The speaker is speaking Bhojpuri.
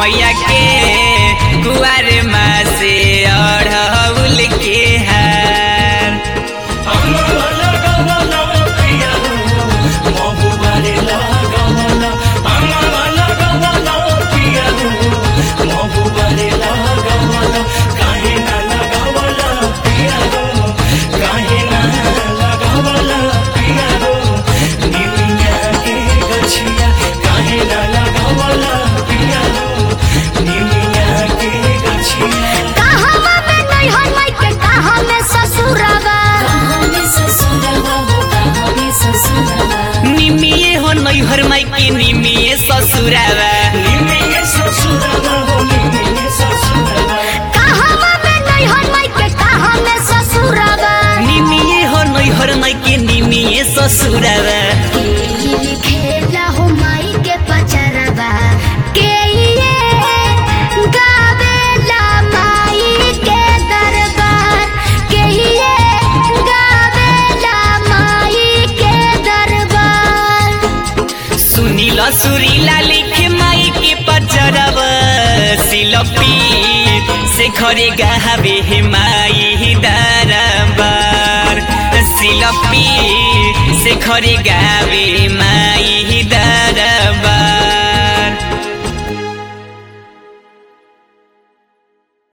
मैया के कुआर माँ से अढ़ौल के हार कहवा में नैहर माई के कहा में ससुरवा निमिये हो नैहर माई के निमिये ससुरावा कहवा में नैहर माई के कहा में ससुरवा निमिये हो नैहर माई के निमिये ससुरावा खेला हो माई के पचरवा के ये गावेला माई के दरबार के ये गावेला माई के दरबार सुनीला सुरीला लिखे माई के पचरवा सिलपी से खरे गावे हे माई दरबार सिलपी से खरे गावे माई